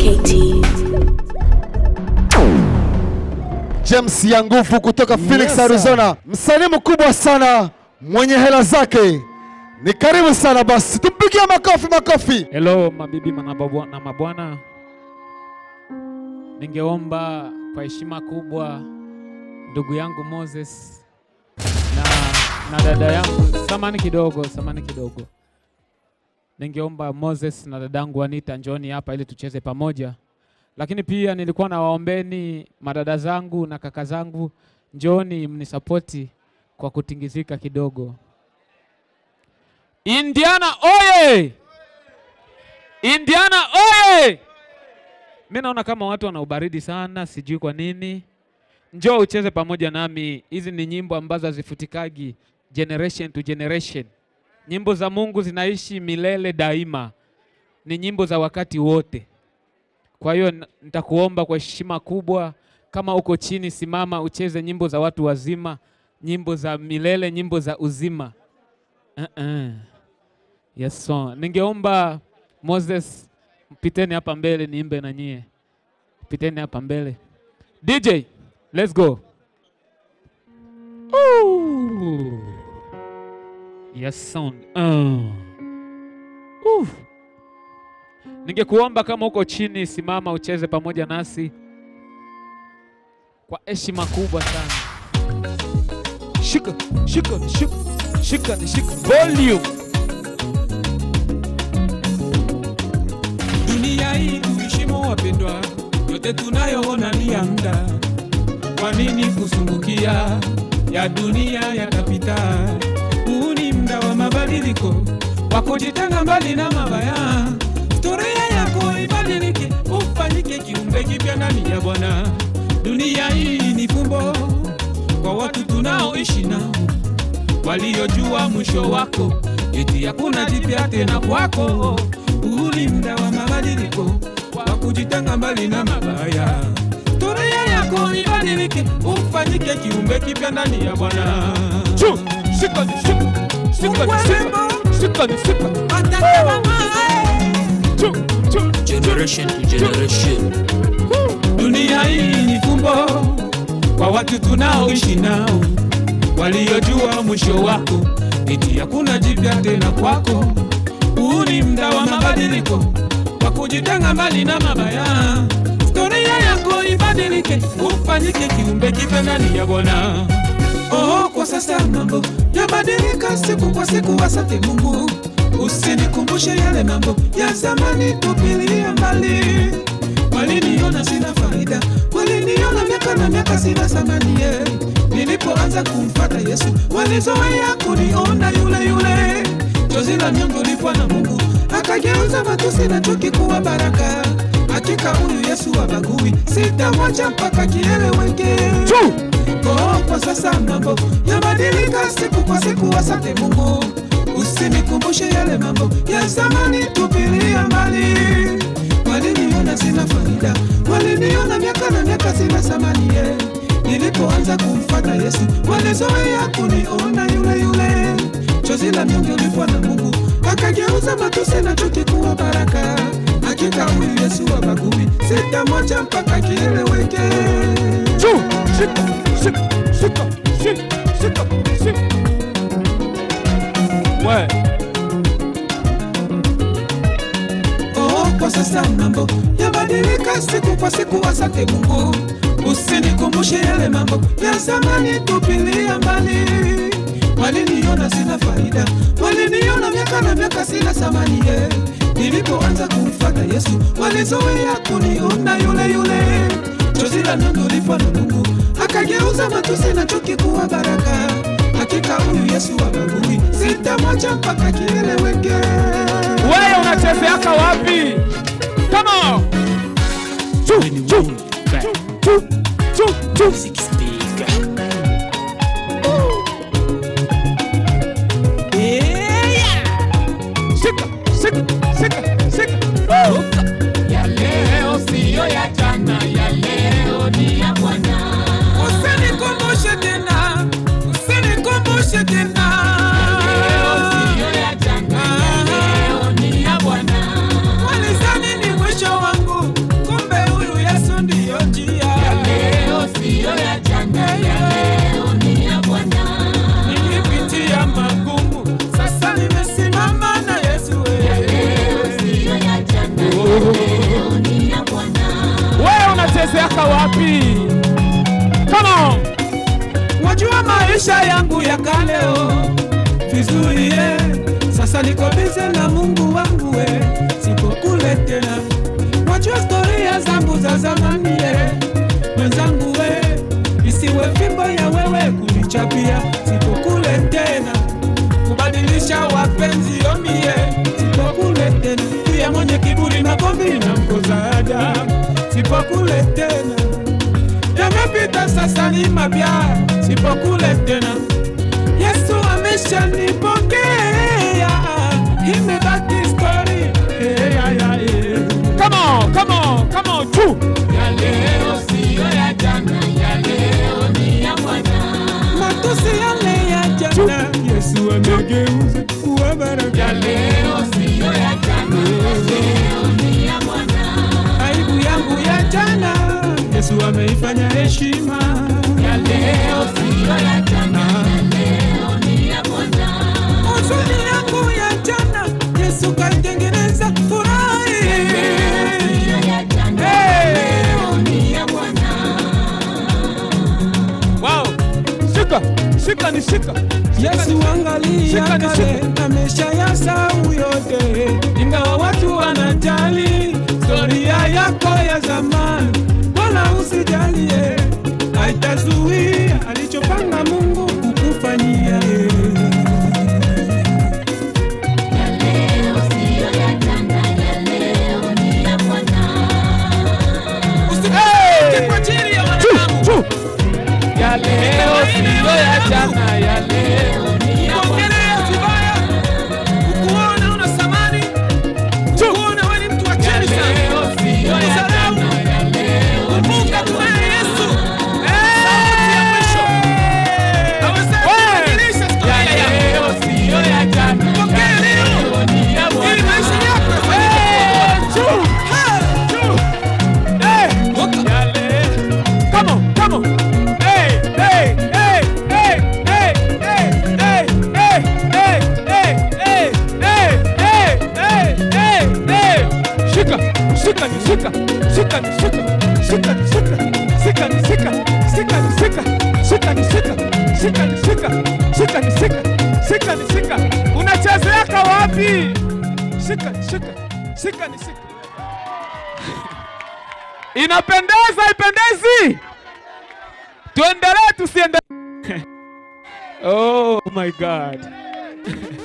KT. James ya nguvu kutoka Phoenix, Yes, sir. Arizona, msanii mkubwa sana mwenye hela zake. Ni karibu sana basi, tumpigie makofi makofi. Hello mabibi na mabwa- na mabwana, ningeomba kwa heshima kubwa ndugu yangu Moses na, na dada yangu, samani kidogo, samani kidogo, ningeomba Moses na dadangu Anita njoni hapa ili tucheze pamoja, lakini pia nilikuwa nawaombeni madada zangu na kaka zangu, njoni mnisapoti kwa kutingizika kidogo. Indiana oye! Indiana oye! Mi naona kama watu wana ubaridi sana, sijui kwa nini. Njoo ucheze pamoja nami. Hizi ni nyimbo ambazo hazifutikagi generation to generation. Nyimbo za Mungu zinaishi milele daima, ni nyimbo za wakati wote. Kwa hiyo n- nitakuomba kwa heshima kubwa, kama uko chini, simama ucheze nyimbo za watu wazima, nyimbo za milele, nyimbo za uzima. Uh-uh. Yes, so. Ningeomba Moses piteni hapa mbele niimbe na nyie. Piteni hapa mbele. DJ, let's go. Ooh. Yes, sound. Uh. Ooh. Ningekuomba kama uko chini simama ucheze pamoja nasi kwa heshima kubwa sana. Shika, shika, shika, shika, shika. Volume. Dunia hii tuheshimu wapendwa, yote tunayoona ni ya muda. Kwa nini kusumbukia? Ya dunia yatapita. Huu ni muda wa mabadiliko, wa kujitenga mbali na mabaya. Historia yako ibadilike, ufanyike kiumbe kipya ndani ya Bwana. Dunia hii ni fumbo kwa watu tunaoishi nao waliojua mwisho wako, eti hakuna jipya tena kwako. Huu ni muda wa mabadiliko, wa kujitenga mbali na mabaya. Historia yako ibadilike, ufanyike kiumbe kipya ndani ya Bwana. Chu, shika, shika, shika, shika, shika, shika. Chu, chu, Generation to generation. Dunia hii ni fumbo kwa watu tunaoishi nao, waliojua mwisho wako, eti hakuna jipya tena kwako. Huu ni muda wa mabadiliko, wa kujitenga mbali na mabaya. Historia yako ibadilike, ufanyike kiumbe kipya ndani ya Bwana. Oh, kwa sasa mambo yabadilika siku kwa siku, asante Mungu. Usinikumbushe yale mambo ya zamani, tupilia mbali. Waliniona sina faida, waliniona miaka na miaka sina thamani. yeah. Nilipoanza kumfata Yesu, walizoea kuniona yule yule. Chozi la nyongo lipwa na Mungu, akageuza matusi na chuki kuwa baraka. Hakika huyu Yesu habagui, sitamwacha mpaka kieleweke. Oh, kwa sasa mambo yabadilika siku kwa siku, asante Mungu. Usinikumbushe yale mambo ya zamani, tupilia mbali. Waliniona sina faida, waliniona miaka na miaka sina thamani. yeah. Nilipoanza kumfata Yesu, walizoea kuniona yule yule. Chozi la mnyonge lipwa na Mungu, akageuza matusi na chuki kuwa baraka. Hakika huyu Yesu habagui, sitamwacha mpaka kieleweke. chu, shika, shika, shika, shika, shika, shika. We, Oh, kwa sasa mambo yabadilika siku kwa siku, asante Mungu. Usinikumbushe yale mambo ya zamani, tupilia mbali. Waliniona sina faida, waliniona miaka na miaka sina thamani. yeah. Nilipoanza kumfuata Yesu, walizoea kuniona yule yule. Chozi la nundu lipo na Mungu, akageuza matusi na chuki kuwa baraka. Hakika huyu Yesu habagui, sitamwacha mpaka kieleweke. wewe unachezeaka wapi? Come on. Chu, chu, chu, chu, chu. Shika, shika, shika, shika. Ya leo siyo ya jana, ya leo ni ya Bwana. Usinikumbushe tena, usinikumbushe tena. Leo siyo ya jana, ya leo ni ya Bwana. Walizani ni mwisho wangu, ya mwenye kiburi makombi na mkozaja sipokule tena yamepita sasa ni mapya sipokule tena yesu ameshanipokea imebaki story hey, yeah, yeah, yeah. Come on, come on, come on, tu. ya leo siyo ya jana ya leo ni ya Bwana matusi yale ya jana Yesu amegeuza kuwa baraka ya leo siyo ya jana leo ni ya Bwana aibu yangu ya jana Yesu ameifanya heshima ya leo siyo ya jana leo ni ya Bwana huzuni yangu ya jana Yesu kaitengeneza furahi Wow. Shika, shika ni shika. Yesu angalia Shika ni kale na maisha ya sau yote, ingawa watu wanajali historia yako ya zamani, wala usijalie, haitazuia alichopanga Mungu kukufanyia. Usitake kwa ajili ya wanadamu. Tu. Ya leo siyo ya jana, ya leo ni ya Kuongelea vibaya, kukuona una thamani, kukuona wewe ni mtu wa chini sana, kudharau. Kumbuka tunaye Yesu, sauti ya mwisho. Awezaye kubadilisha historia yako. Pokea leo, ili maisha yako yafanyike kuwa. Ha! Woka. Come on, come on. Hey, hey, hey, hey, hey, hey, hey, hey, hey, hey, hey, hey, hey, hey, hey, hey. Shika, shika ni shika, shika ni shika, shika ni shika, shika ni shika, shika ni shika, shika ni shika, shika ni shika, shika ni shika, shika ni shika. Unachezeaka wapi? Shika, shika, shika ni shika. Inapendeza, ipendezi? Tuendelee tusiendelee? oh my God.